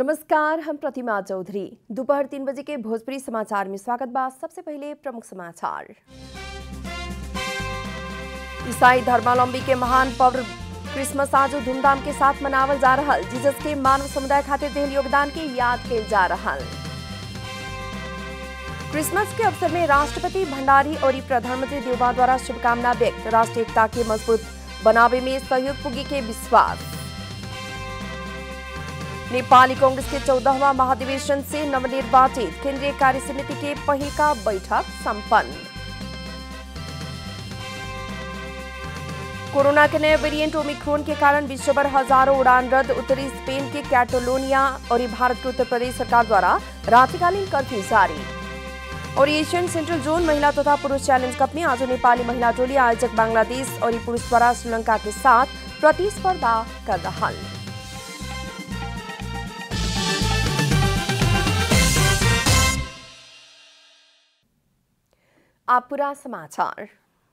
नमस्कार हम प्रतिमा चौधरी दोपहर तीन बजे के भोजपुरी समाचार में स्वागत बा सबसे पहले प्रमुख समाचार ईसाई धर्मावलंबी के महान पर्व क्रिसमस आज धूमधाम के साथ मनावल जा रहा जीसस के मानव समुदाय खातिर देल योगदान के याद कल जा रहा क्रिसमस के अवसर में राष्ट्रपति भंडारी और प्रधानमंत्री देवबा द्वारा शुभकामना व्यक्त राष्ट्रीय एकता के मजबूत बनावे में सहयोग पुगी के विश्वास नेपाली कांग्रेस के चौदहवा महाधिवेशन से नवनिर्वाचित केंद्रीय कार्य समिति के पहिल का बैठक संपन्न कोरोना के नए वेरिएंट ओमिक्रोन के कारण विश्वभर हजारों उड़ान रद्द उत्तरी स्पेन के कैटोलोनिया और भारत के उत्तर प्रदेश सरकार द्वारा रात्रिकालीन कर्फ्यू जारी और एशियन सेंट्रल जोन महिला तथा पुरुष चैलेंज कप में आज नेपाली महिला टोली आयोजक बांग्लादेश और पुरुष द्वारा श्रीलंका के साथ प्रतिस्पर्धा कर रहा आप पूरा समाचार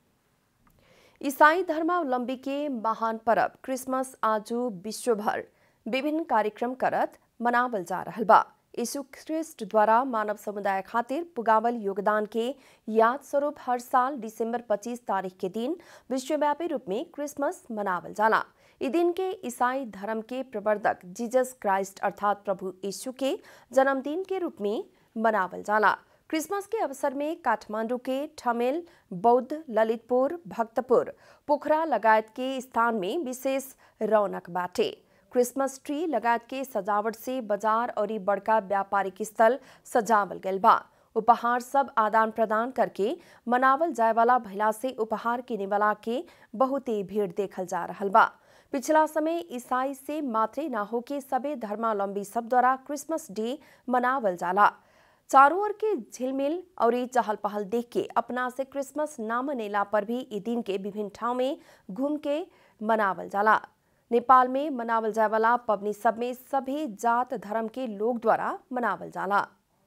ईसाई धर्मावलंबी के महान पर्व क्रिसमस आज विश्वभर विभिन्न कार्यक्रम करत मनावल जा रहा बा यीशु ख्रिस्ट द्वारा मानव समुदाय खातिर पुगावल योगदान के याद स्वरूप हर साल दिसंबर 25 तारीख के दिन विश्वव्यापी रूप में क्रिसमस मनावल जाला ई दिन के ईसाई धर्म के प्रवर्तक जीसस क्राइस्ट अर्थात प्रभु यीशु के जन्मदिन के रूप में मनावल जाला क्रिसमस के अवसर में काठमांडू के ठमेल बौद्ध ललितपुर भक्तपुर पोखरा लगायत के स्थान में विशेष रौनक बाटे क्रिसमस ट्री लगायत के सजावट से बाजार और बड़का व्यापारिक स्थल सजावल गल बा उपहार सब आदान प्रदान करके मनावल जाए वाला भैला से उपहार किने वाला के बहुते भीड़ देखल जा रहा बा पिछला समय ईसाई से मात्रे ना हो के सबे धर्मावलंबी सब द्वारा क्रिसमस डे मनावल जाला चारों ओर के झिलमिल और चहल पहल देख के अपना से क्रिसमस ना मनेला पर भी ई दिन के विभिन्न ठाव में घूम के मनावल जाला नेपाल में मनावल जाए वाला पबनी सब में सभी जात धर्म के लोग द्वारा मनावल जाला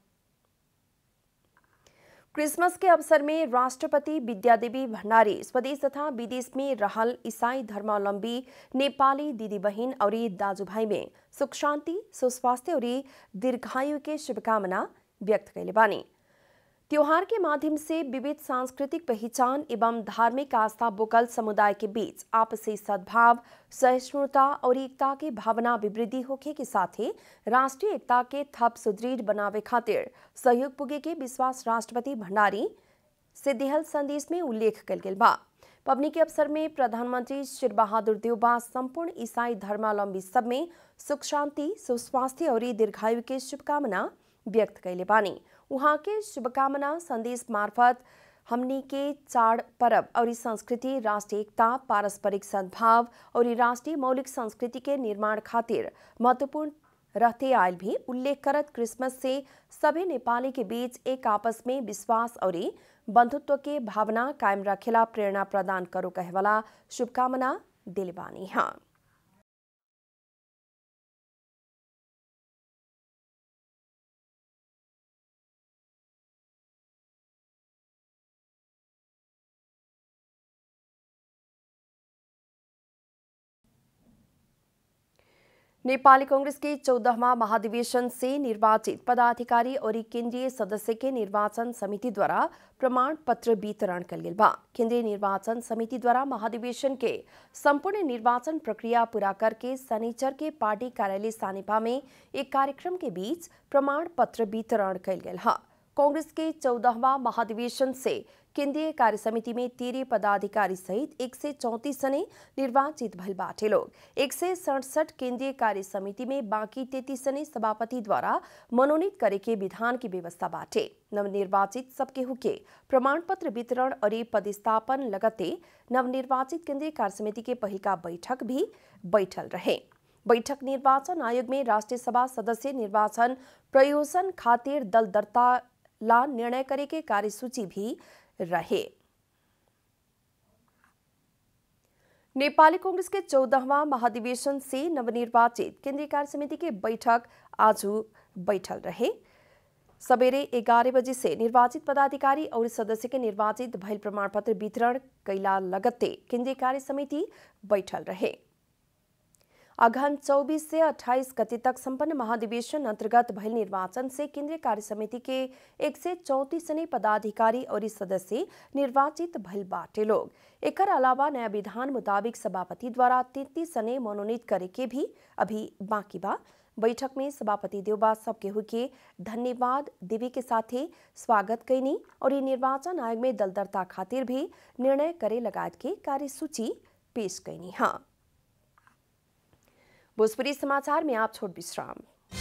क्रिसमस के अवसर में राष्ट्रपति विद्यादेवी भंडारी स्वदेश तथा विदेश में रहल ईसाई धर्मावलंबी नेपाली दीदी बहन और दाजू भाई में सुख शांति सुस्वास्थ्य और दीर्घायु के शुभकामना व्यक्त कैले बानी त्योहार के माध्यम से विविध सांस्कृतिक पहचान एवं धार्मिक आस्था बोकल समुदाय के बीच आपसी सद्भाव सहिष्णुता और एकता के भावना विवृद्धि होखे के साथ ही राष्ट्रीय एकता के थप सुदृढ़ बनावे खातिर सहयोग पुगे के विश्वास राष्ट्रपति भंडारी से दिहल संदेश में उल्लेख कल गेल बा पबनी के अवसर में प्रधानमंत्री शेर बहादुर देवबा संपूर्ण ईसाई धर्मावलंबी सब में सुख शांति सुस्वास्थ्य और दीर्घायु के शुभकामना व्यक्त कैले बानी वहाँ के शुभकामना संदेश मार्फत हमनी के चाड़ परब और संस्कृति राष्ट्रीय एकता पारस्परिक सद्भाव और राष्ट्रीय मौलिक संस्कृति के निर्माण खातिर महत्वपूर्ण रहते आयल भी उल्लेख करत क्रिसमस से सभी नेपाली के बीच एक आपस में विश्वास और बंधुत्व के भावना कायम रखेला प्रेरणा प्रदान करो कहवाला शुभकामना दिलबानी हाँ नेपाली कांग्रेस के चौदहवा महाधिवेशन से निर्वाचित पदाधिकारी और केंद्रीय सदस्य के निर्वाचन समिति द्वारा प्रमाण पत्र वितरण कल गेल बा केंद्रीय निर्वाचन समिति द्वारा महाधिवेशन के संपूर्ण निर्वाचन प्रक्रिया पूरा करके शनिचर के पार्टी कार्यालय सानिपा में एक कार्यक्रम के बीच प्रमाण पत्र वितरण कल गेल है कांग्रेस के चौदहवा महाधिवेशन से केंद्रीय कार्य समिति में तेरह पदाधिकारी सहित एक से चौंतीस जने निर्वाचित भल बाटे लोग एक से सड़सठ केंद्रीय कार्य समिति में बाकी तैतीस जने सभापति द्वारा मनोनीत करे के विधान की व्यवस्था बाटे नवनिर्वाचित सबके हुके प्रमाण पत्र वितरण और पदस्थापन लगते नवनिर्वाचित केंद्रीय कार्य समिति के पहिका बैठक भी बैठल रहे बैठक निर्वाचन आयोग में राष्ट्रीय सभा सदस्य निर्वाचन प्रयोजन खातिर दल दरता ला निर्णय करे के कार्यसूची भी रहे नेपाली कांग्रेस के चौदहवा महाधिवेशन से नवनिर्वाचित केंद्रीय कार्य समिति के बैठक आज बैठल रहे सवेरे ग्यारह बजे से निर्वाचित पदाधिकारी और सदस्य के निर्वाचित भैल प्रमाण पत्र वितरण कैला लगते केंद्रीय कार्य समिति बैठल रहे अघन 24 से 28 गति तक संपन्न महाधिवेशन अंतर्गत भइल निर्वाचन से केंद्रीय कार्य समिति के एक से चौतीस सने पदाधिकारी और सदस्य निर्वाचित भइल बाटे लोग एकर अलावा नया विधान मुताबिक सभापति द्वारा तैतीस सने मनोनीत करे के भी अभी बाकी बा बैठक में सभापति देवबा सबके हुके धन्यवाद देवी के साथे स्वागत कैनी और ये निर्वाचन आयोग में दल दरता खातिर भी निर्णय करे लगायत के कार्यसूची पेश कैनी हाँ भोजपुरी समाचार में आप छोट विश्राम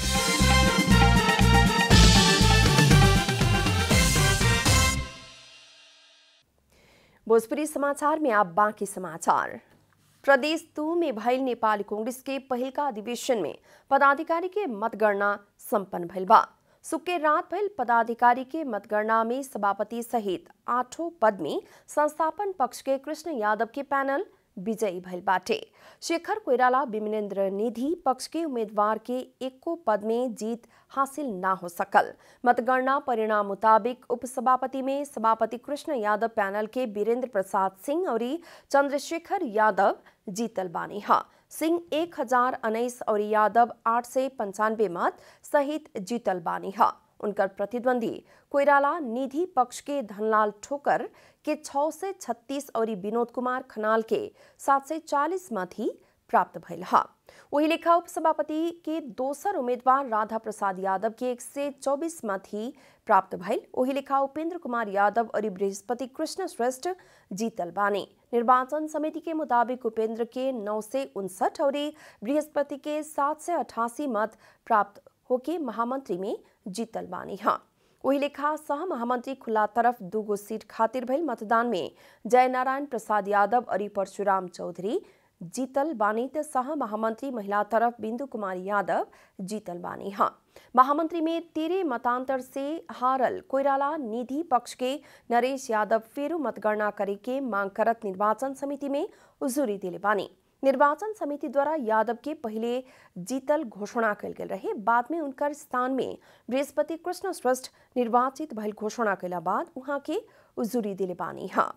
भोजपुरी समाचार में आप बाकी समाचार प्रदेश दू में भइल नेपाली कांग्रेस के पहिल का अधिवेशन में पदाधिकारी के मतगणना संपन्न भइल बा सुके रात भइल पदाधिकारी के मतगणना में सभापति सहित आठों पद में संस्थापन पक्ष के कृष्ण यादव के पैनल विजयी भइल बाटे शेखर कोइराला विमलेन्द्र निधि पक्ष के उम्मीदवार के एको पद में जीत हासिल ना हो सकल मतगणना परिणाम मुताबिक उपसभापति में सभापति कृष्ण यादव पैनल के वीरेंद्र प्रसाद सिंह और चंद्रशेखर यादव जीतल बानी हा सिंह एक हजार उन्नीस और यादव आठ से पंचानवे मत सहित जीतल बानी हा उनकर प्रतिद्वंदी कोइराला निधि पक्ष के धनलाल ठोकर के 6 से 36 और विनोद कुमार खनाल के 7 से 40 मत ही प्राप्त भइल हा वही लेखा उपसभापति के दोसर उम्मीदवार राधा प्रसाद यादव के एक से 24 मत ही प्राप्त भइल वही लेखा उपेंद्र कुमार यादव और बृहस्पति कृष्ण श्रेष्ठ जीतल बानी निर्वाचन समिति के मुताबिक उपेंद्र के नौ से उनसठ और बृहस्पति के सात से अठासी मत प्राप्त होके महामंत्री में जीतल बानी हाँ वही लेखा सह महामंत्री खुला तरफ दूगो सीट खातिर भइल मतदान में जयनारायण प्रसाद यादव और परशुराम चौधरी जीतल बानी त सह महामंत्री महिला तरफ बिंदु कुमारी यादव जीतल बानी हाँ महामंत्री में तेरह मतांतर से हारल कोइराला निधि पक्ष के नरेश यादव फेरू मतगणना करे के मांग करत निर्वाचन समिति में उजूरी दिले बानी निर्वाचन समिति द्वारा यादव के पहले जीतल घोषणा कल गेल रहे बाद में उनकर स्थान में बृहस्पति कृष्ण श्रेष्ठ निर्वाचित भइल घोषणा कैला बाद उहाँ के उजूरी दिले बानी हाँ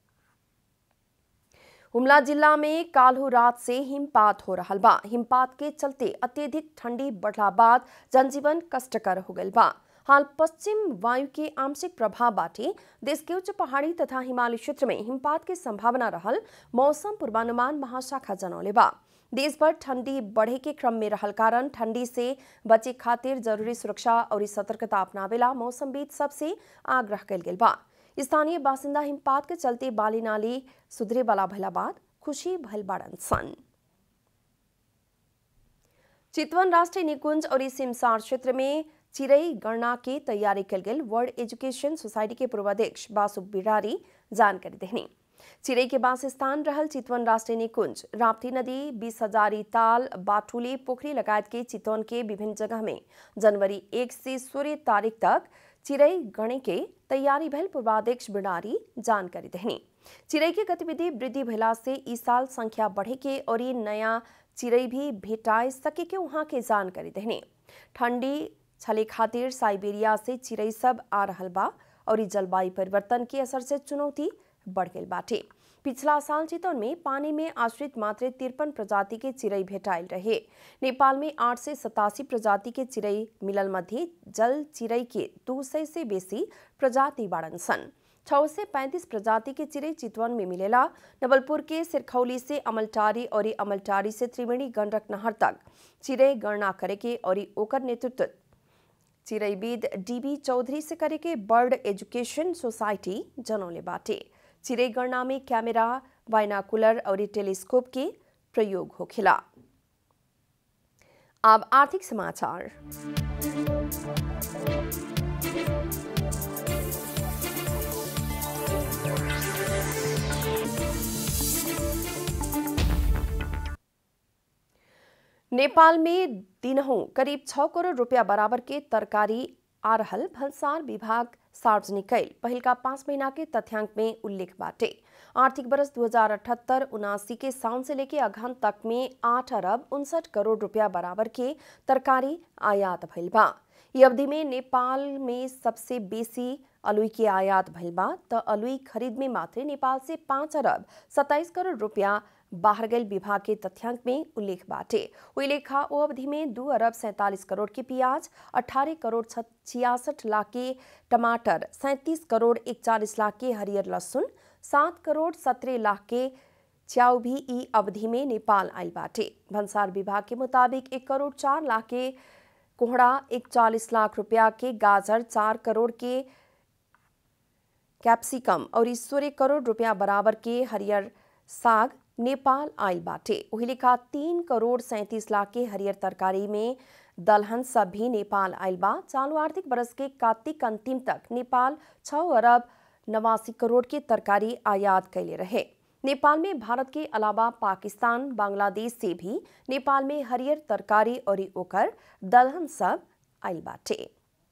हुमला जिला में काल्हू रात से हिमपात हो रहा बा हिमपात के चलते अत्यधिक ठंडी बढ़ला बाद जनजीवन कष्टकर हो गल बा हाल पश्चिम वायु के आंशिक प्रभाव बाटे देश के उच्च पहाड़ी तथा हिमालय क्षेत्र में हिमपात के संभावना रहल मौसम पूर्वानुमान महाशाखा जनौले बा देश भर ठंडी बढ़े के क्रम में रहल कारण ठंडी से बचे खातिर जरूरी सुरक्षा और सतर्कता अपनावेला मौसमविद सबसे आग्रह कल गेल बा स्थानीय बासिंदा हिमपात के चलते बाली नाली सुधरे वाला भला बाद खुशी भल बाड़न सन चितवन राष्ट्रीय निकुंज और सिमसार क्षेत्र में चिरई गणना के तैयारी कल गेल वर्ल्ड एजुकेशन सोसाइटी के पूर्वाध्यक्ष बासु बिरारी जानकारी देनी चिरई के बास स्थान रहल चितवन राष्ट्रीय निकुंज राप्ती नदी बीस हजारी ताल बाटुली पोखरी लगायत के चितवन के विभिन्न जगह में जनवरी एक से सोलह तारीख तक चिरई गणे के तैयारी भइल पूर्वाध्यक्ष बिडारी जानकारी देनी चिरई के गतिविधि वृद्धि भइला से इस साल संख्या बढ़े के और ये नया चिरई भी भेटाए सके के वहाँ के जानकारी देनी ठंडी छले खातिर साइबेरिया से चिरई सब आ रहल बा और जलवायु परिवर्तन के असर से चुनौती बढ़ गई बाटे पिछला साल चितौन में पानी में आश्रित मात्र तिरपन प्रजाति के चिड़ई भेटाइल रहे नेपाल में आठ से सतासी प्रजाति के चिड़ई मिलल मध्य जल चिड़ई के दू सौ से बेसी प्रजाति बाड़न सन छः से पैंतीस प्रजाति के चिड़ई चितवन में मिलेला नवलपुर के सिरखौली से अमलटारी और अमलटारी से त्रिवेणी गंडक नहर तक चिड़ई गणना करे के और ओकर नेतृत्व चिड़ईविद डीबी चौधरी से करे के बर्ड एजुकेशन सोसाइटी जनौले बाटे चिड़ई गणना में कैमरा बाइनाकुलर और टेलीस्कोप के प्रयोग होखेला अब आर्थिक समाचार नेपाल में दिनहों करीब छः करोड़ रुपया बराबर के तरकारी आ रहल भंसार विभाग सार्वजनिक कैल पहिल का पाँच महीना के तथ्यांक में उल्लेख बाटे आर्थिक बरस दो हजार अठहत्तर उनासी के साउन से लेके अगहन तक में आठ अरब उनसठ करोड़ रुपया बराबर के तरकारी आयात भइल बा ये अवधि में नेपाल में सबसे बेसी अलुई के आयात भइल बा त अलुई खरीद में मात्र नेपाल से पाँच अरब सत्ताईस करोड़ रुपया बाहर गैल विभाग के तथ्यांक में उल्लेख बाटे वही लेखा ओ अवधि में दू अरब सैंतालीस करोड़ के प्याज अठारह करोड़ छियासठ लाख के टमाटर सैंतीस करोड़ इकचालीस लाख के हरियर लहसुन सात करोड़ सत्रह लाख के च्याउ भी ई अवधि में नेपाल आयल बाटे भंसार विभाग के मुताबिक एक करोड़ चार लाख के कोहड़ा इकचालीस लाख रुपया के गाजर चार करोड़ के कैप्सिकम और सोलह करोड़ रुपया बराबर के हरियर साग नेपाल आयल बाटे वही लेखा तीन करोड़ सैंतीस लाख के हरियर तरकारी में दलहन सब भी नेपाल आयल बा चालू आर्थिक बरस के कार्तिक अंतिम तक नेपाल छह अरब नवासी करोड़ के तरकारी आयात कैले रहे नेपाल में भारत के अलावा पाकिस्तान बांग्लादेश से भी नेपाल में हरियर तरकारी और ओकर दलहन सब आयल बाटे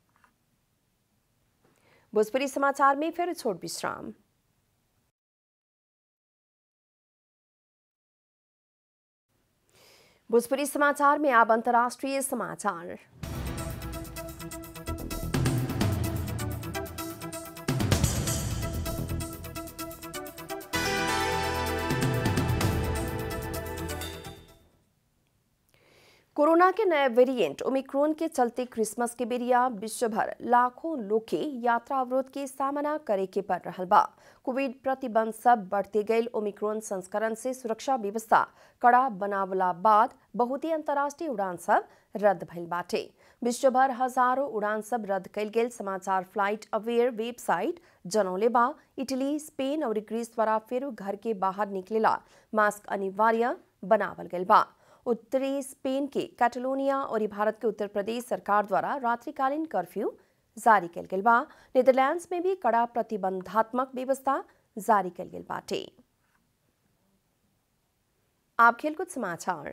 भोजपुरी समाचार में फिर छोट विश्राम भोजपुरी समाचार में अब अंतर्राष्ट्रीय समाचार कोरोना के नए वेरिएंट ओमिक्रोन के चलते क्रिसमस के बेरिया विश्व भर लाखों लोग के यात्रा अवरोध के सामना करे के पड़ रहा बा कोविड प्रतिबंध सब बढ़ते गए ओमिक्रोन संस्करण से सुरक्षा व्यवस्था कड़ा बनावला बाद बहुत ही अंतर्राष्ट्रीय उड़ान सब रद्द भइल बाटे विश्व भर हजारों उड़ान सब रद्द कल गेल समाचार फ्लाइट अवेयर वेबसाइट जनौले बा इटली स्पेन और ग्रीस द्वारा फिर घर के बाहर निकलेला मास्क अनिवार्य बनावल गल बा उत्तरी स्पेन के कैटलोनिया और भारत के उत्तर प्रदेश सरकार द्वारा रात्रिकालीन कर्फ्यू जारी कल गेल बा नीदरलैंड्स में भी कड़ा प्रतिबंधात्मक व्यवस्था जारी कल गेल बाटे आप खेलकूद समाचार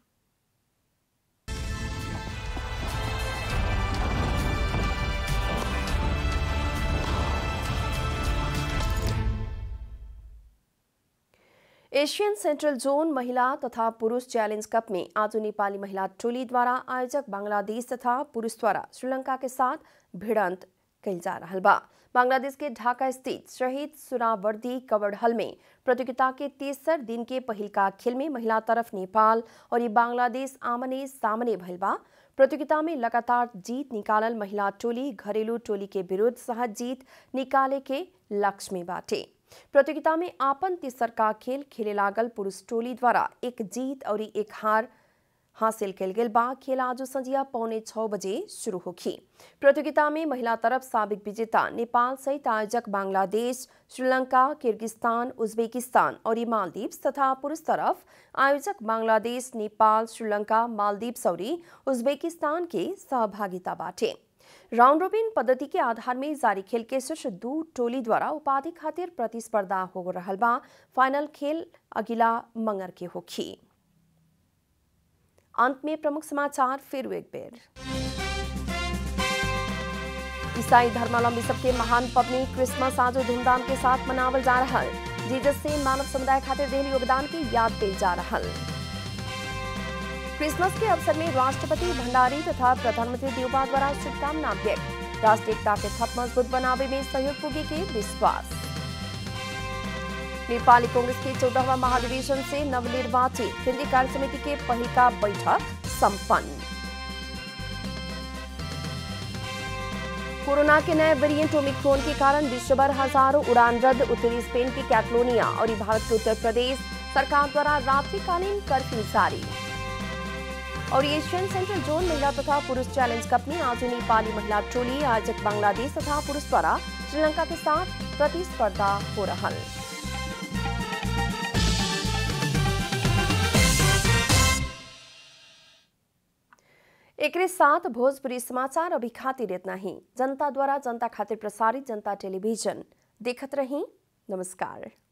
एशियन सेंट्रल जोन महिला तथा पुरुष चैलेंज कप में आज नेपाली महिला टोली द्वारा आयोजक बांग्लादेश तथा पुरुष द्वारा श्रीलंका के साथ भिड़ंत कल जा रहा बा बांग्लादेश के ढाका स्थित शहीद सुरावर्दी कवड़ हल में प्रतियोगिता के तेसर दिन के पहिलका खेल में महिला तरफ नेपाल और ये बांग्लादेश आमने सामने भइल बा प्रतियोगिता में लगातार जीत निकालल महिला टोली घरेलू टोली के विरुद्ध सहज जीत निकाले के लक्ष्य में बाटे प्रतियोगिता में आपन तीसर का खेल खेले लागल पुरुष टोली द्वारा एक जीत और एक हार हासिल कल गेल बा खेल आज संजिया पौने छह बजे शुरू होगी प्रतियोगिता में महिला तरफ सबक विजेता नेपाल सहित आयोजक बांग्लादेश श्रीलंका किर्गिस्तान उज्बेकिस्तान और मालदीव्स तथा पुरुष तरफ आयोजक बांग्लादेश नेपाल श्रीलंका मालदीव्स और उज्बेकिस्तान के सहभागिता बाटे राउंड रोबिन पद्धति के आधार में जारी खेल के शीर्ष दू टोली द्वारा उपाधि खातिर प्रतिस्पर्धा हो रहा बा फाइनल खेल अगिला मंगर के होखी अंत में प्रमुख समाचार फिर एक बेर ईसाई धर्मावलंबी सबके महान पबनी क्रिसमस आज धूमधाम के साथ मनावल जा रहा जीजस से मानव समुदाय खातिर देल योगदान की याद दिल जा रहा क्रिसमस के अवसर में राष्ट्रपति भंडारी तथा प्रधानमंत्री देवबा द्वारा शुभकामना व्यक्त राष्ट्रीय एकता के थप मजबूत बनावे में सहयोग पुगे के विश्वास नेपाली कांग्रेस के चौदहवा महाधिवेशन से नवनिर्वाचित केंद्रीय कार्य समिति के पहिलका बैठक संपन्न कोरोना के नए वेरिएंट ओमिक्रोन के कारण विश्वभर हजारों उड़ान रद्द उत्तरी स्पेन की कैटलोनिया और भारत के उत्तर प्रदेश सरकार द्वारा रात्रिकालीन कर्फ्यू जारी और एशियन सेंट्रल जोन महिला तथा पुरुष चैलेंज कप में आज नेपाली महिला टोली आयोजक बांग्लादेश तथा पुरुष द्वारा श्रीलंका के साथ प्रतिस्पर्धा हो रहा एक साथ भोजपुरी समाचार अभी खातिर इतना ही जनता द्वारा जनता खातिर प्रसारित जनता टेलीविजन देखत रही नमस्कार